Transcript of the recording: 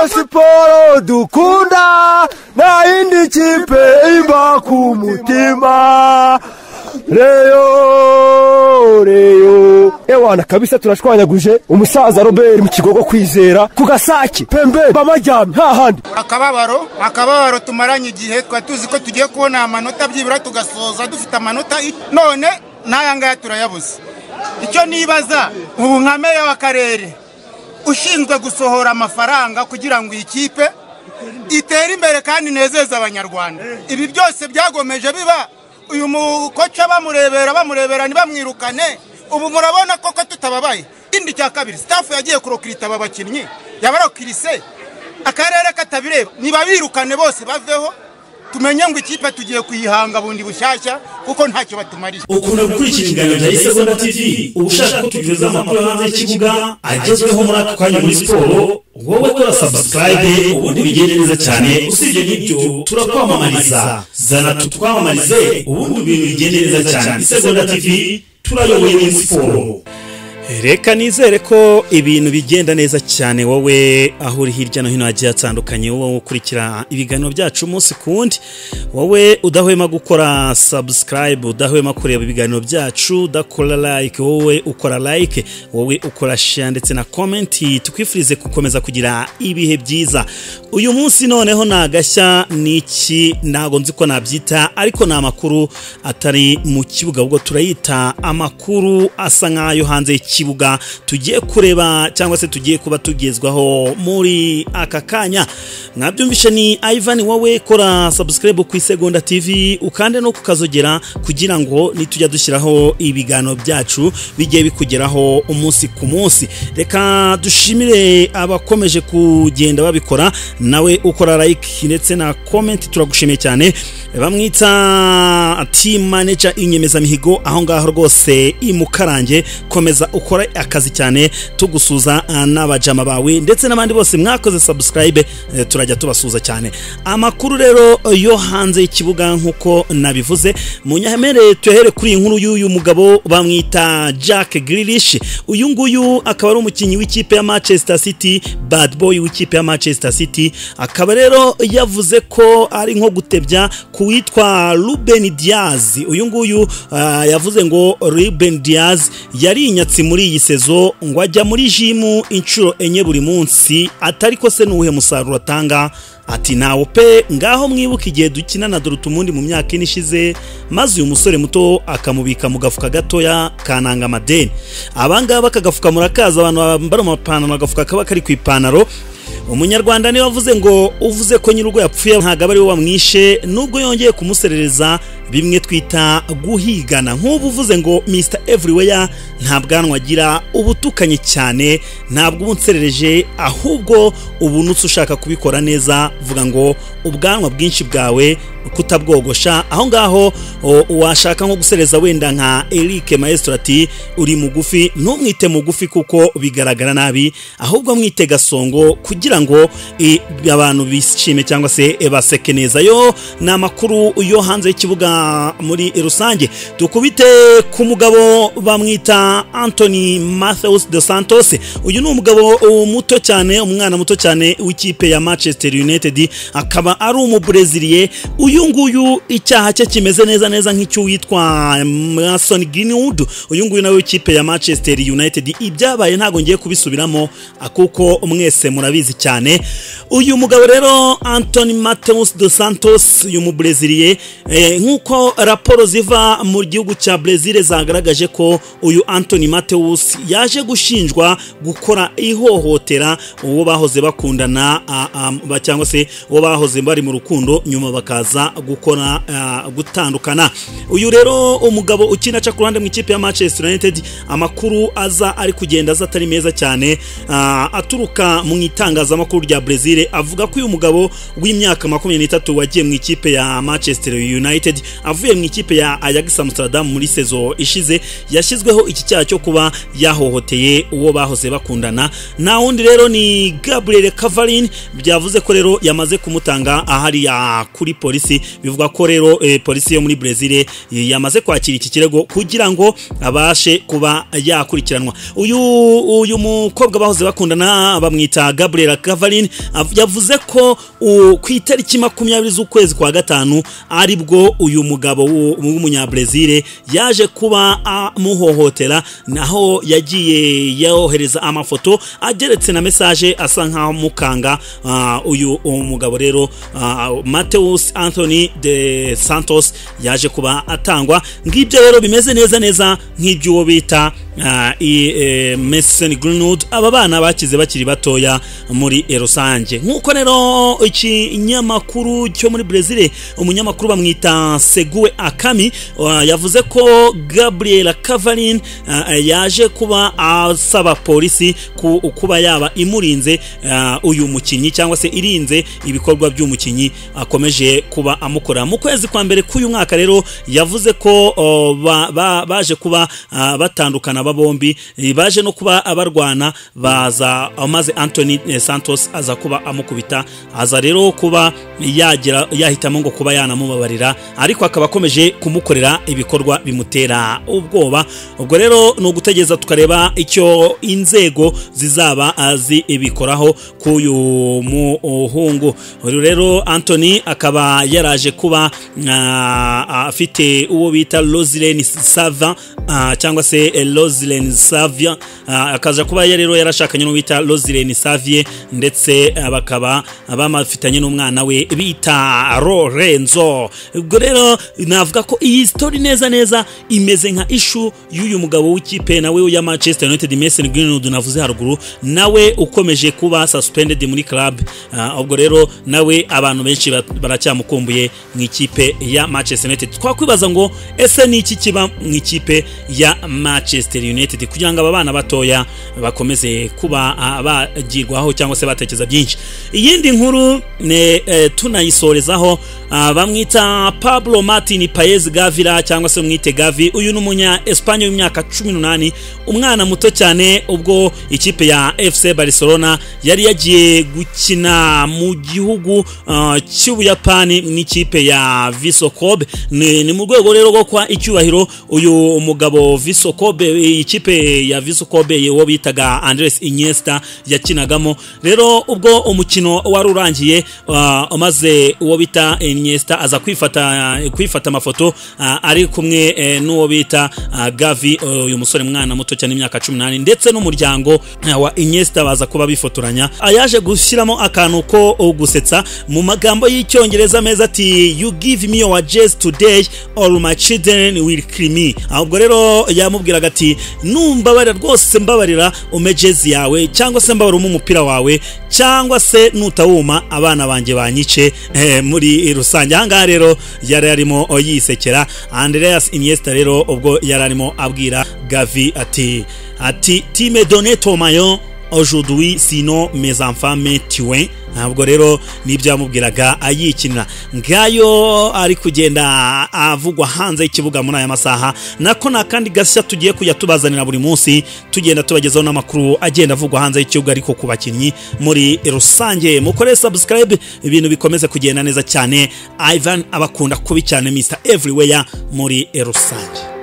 siporo dukunda nta yindi kipe iba ku mutima reyo reyo ewana kabisa turashwanyaguje umusaza robert mu kigogo kwizera ku gasake pembe bamajyamye hahandi akababaro akababaro tumaranye igihe twari tuzi ko tugiye kubona amanota byibura tugasoza dufite amanota i- none n'aya ngaya turayabuze icyo nibaza ubu nka meya w'akarere ushinzwe gusohora amafaranga kugira ngo iyi kipe itere imbere kandi inezeze abanyarwanda ibi byose byagomeje biba uyu mukoca bamurebera bamurebera ntibamwirukane ubu murabona koko tutababaye ikindi cya kabiri sitafu yagiye kurokirita aba bakinnyi yabarokirise akarere katabireba nibabirukane bose baveho tumenye ngo ikipe tugiye kuyihanga bundi bushyashya kuko ntacyo batumariye ukunda gukurikira ibiganiro bya isegonda tv uba ushaka ko tugeza amakuru yo hanze y'ikibuga agezweho muri aka kanya muri siporo wowe kora sabusikarayibe ubundi bigende neza cyane usibye n'ibyo turakwamamariza zana tutwamamarize ubundi ibintu bigende neza cyane isegonda tv turayoboye muri siporo reka nizere ko ibintu bigenda neza cyane wowe aho uri hirya no hino hagiye hatandukanye wowe ukurikira ibiganiro byacu umunsi ku wundi wowe udahwema gukora sabusikarayibu udahwema kureba ibiganiro byacu udakora layike wowe ukora layike wowe ukora sheya ndetse na komenti tukwifurize gukomeza kugira ibihe byiza uyu munsi noneho ni agashya ni iki ntabwo nzi ko nabyita ariko ni amakuru atari mu kibuga ahubwo turayita amakuru asa nk'ayo hanze y'ikibuga tugiye kureba cyangwa se tugiye kuba tugezwaho muri aka kanya mwabyumvishe ni ivan wowe kora sabusikarayibu ku isegonda tv ukande no kukazogera kugira ngo nitujya dushyiraho ibiganiro byacu bigiye bikugeraho umunsi ku munsi reka dushimire abakomeje kugenda babikora nawe ukora like ndetse na comment turagushimiye cyane bamwita team manager inyemezamihigo aho ngaho rwose imukarange komeza ukora akazi cyane tugusuza ah, n'abajama bawe ndetse n'abandi bose mwakoze subscribe eh, turajya tubasuza cyane amakuru rero yo hanze y'ikibuga nk'uko nabivuze munyamere tuhere kuri iyi nkuru y'uyu mugabo bamwita Jack Grealish uyu nguyu akaba ari umukinnyi w'ikipe ya Manchester City bad boy w'ikipe ya Manchester City akaba rero yavuze ko ari nko gutebya ku witwa Ruben Diaz uyu nguyu ah, yavuze ngo Ruben Diaz yari inyatsi muri iyi sezo ngo ajya muri jimu inshuro enye buri munsi atari ko se n'uwuhe musaruro atanga ati nawe pe ngaho mwibuka igihe dukina na dorutumundi mu myaka ine ishize maze uyu musore muto akamubika mu gafuka gatoya kananga amadeni abangaba akagafuka murakaza abantu bambara amapantaro agafuka kaba kari ku ipantaro umunyarwanda niwe wavuze ngo uvuze ko nyir'urugo yapfuye ntabwo ari we wamwishe nubwo yongeye kumuserereza bimwe twita guhigana nk'ubu uvuze ngo mr everywhere nta bwanwa agira uba utukanye cyane ntabwo uba unserereje ahubwo ubu nutse ushaka kubikora neza vuga ngo ubwanwa bwinshi bwawe kutabwogosha aho ngaho o- washaka nko gusereza wenda nka eric maestro ati uri mugufi ntumwite mugufi kuko bigaragara nabi ahubwo mwite gasongo kugira ngo e, abantu bishime cyangwa se e, baseke neza yo ni amakuru yo hanze y'ikibuga muri rusange dukubite ku mugabo bamwita anthony matheus dos santos uyu ni umugabo uh, muto cyane umwana muto cyane w'ikipe ya manchester united akaba ari umubreziliye uyu nguyu icyaha cye kimeze neza neza nk'icy'uwitwa mason greenwood uyu nguyu nawe w'ikipe ya manchester united ibyabaye ntabwo ngiye kubisubiramo ah, kuko mwese murabizi cyane uyu mugabo rero anthony mateus dos santos uyu mubreziliye eh, nk'uko raporo ziva mu gihugu cya brezil zagaragaje ko uyu anthony mateus yaje gushinjwa gukora ihohotera uwo bahoze bakundana ah, ah, ba- cyangwa se uwo bahoze bari mu rukundo nyuma bakaza gukora ah, gutandukana uyu rero umugabo ukina aca ku ruhande mu ikipe ya manchester united amakuru aza ari kugenda aza atari meza cyane ah, aturuka mu itangazamakuru rya brezil avuga ko uyu mugabo w'imyaka makumyabiri n'itatu wagiye mu ikipe ya manchester united avuye mu ikipe ya Ajax Amsterdam muri sezo ishize yashyizweho iki cyaha cyo kuba yahohoteye uwo bahoze bakundana nta wundi rero ni Gabriel Cavarin byavuze ko rero yamaze kumutanga ahariya kuri polisi bivuga ko rero eh, polisi yo muri Brezil yamaze kwakira iki kirego kugira ngo abashe kuba yakurikiranwa uyu uyu mukobwa bahoze bakundana bamwita Gabriel Cavarin av- yavuze ko u- ku itariki makumyabiri z'ukwezi kwa gatanu aribwo uyu mugabo w'u- w'umunyabrazil yaje kuba amuhohotera naho yagiye yohereza amafoto ageretse na mesaje asa nkaho mukanga ah, uyu mugabo rero ah, Mateus Anthony de Santos yaje kuba atangwa ngibyo rero bimeze neza neza nk'iby'uwo bita ah, i- eh, Mason Greenwood aba bana bakize bakiri batoya muri Losange nk'uko rero ikinyamakuru cyo muri Brezil umunyamakuru bamwita Segue Akami ah, yavuze ko Gabriel Cavarin ah, yaje kuba asaba polisi ku- kuba yaba imurinze ah, uyu mukinnyi cyangwa se irinze ibikorwa by'umukinnyi akomeje kuba amukora mu kwezi kwa mbere k'uyu mwaka rero yavuze ko o, ba- ba- baje kuba ah, batandukana aba bombi eh, baje no kuba abarwana baza maze Anthony eh, Santos aza kuba amukubita aza rero kuba yagira yahitamo ngo kuba yanamubabarira ariko akaba akomeje kumukorera ibikorwa bimutera ubwoba ubwo rero ni ugutegereza tukareba icyo inzego zizaba ah, zibikoraho k'uyu muhungu uyu rero Anthony akaba yaraje kuba ah, afite uwo bita Rosilene Sava ah, cyangwa se eh, Rosilene Savia ah, akaza kuba ya rero yarashakanye n'uwo bita Rosilene Savie ndetse ah, bakaba bamafitanye n'umwana we bita Lorenzo ubwo rero navuga ko iyi story neza neza imeze nka ishu y'uyu mugabo w'ikipe nawe ya Manchester United Mason Greenwood navuze haruguru nawe ukomeje kuba suspended muri club Ah, ubwo rero nawe abantu benshi ba- baracyamukumbuye mu ikipe ya Manchester United twakwibaza ngo ese ni iki kiba mu ikipe ya Manchester United kugira ngo aba bana batoya bakomeze kuba ah, bagirwaho cyangwa se batekereza byinshi iyindi nkuru ne eh, tunayisorezaho ah, bamwita Pablo Martin Paez Gavira cyangwa se mwite Gavi uyu ni umunya Espanye w'imyaka 18 umwana muto cyane ubwo ikipe ya FC Barcelona yari yagiye gukina mu gihugu ah, cy'Ubuyapani n'ikipe ya Viso Kobe ni ni mu rwego rero rwo kwa icyubahiro uyu umugabo Viso Kobe ikipe ya Viso Kobe uwo bitaga Andres Iniesta yakinagamo rero ubwo umukino wari urangiye ah, maze uwo bita Iniesta aza kwifata kwifata amafoto ah, ari kumwe eh, n'uwo bita ah, Gavi uyu musore mwana muto cyane imyaka 18 ndetse n'umuryango ah, wa Iniesta baza kuba bifotoranya Ah, yaje gushyiramo akantu ko gusetsa mu magambo y'icyongereza meza ati you give me your jazz today all my children will kill me Ah, ubwo rero yamubwiraga ati numbabarira rwose mbabarira ume jazz yawe cyangwa se mbabarira ume umupira wawe cyangwa se nutawuma abana banjye banyice eh, muri rusange ahangaha rero yari arimo yisekera Andreas Iniesta rero ubwo yari arimo abwira Gavi ati ati time donne ton maillot aujourd'hui sino mes enfants me tuent ntabwo rero nibyo yamubwiraga ayikinira ngayo ari kugenda avugwa hanze y'ikibuga muri aya masaha nako ni akandi gashya tugiye kujya tubazanira buri munsi tugenda tubagezaho n'amakuru agenda avugwa hanze y'ikibuga ariko ku bakinnyi muri rusange mukore subscribe ibintu bikomeze kugenda neza cyane Ivan abakunda kubi cyane Mr Everywhere muri rusange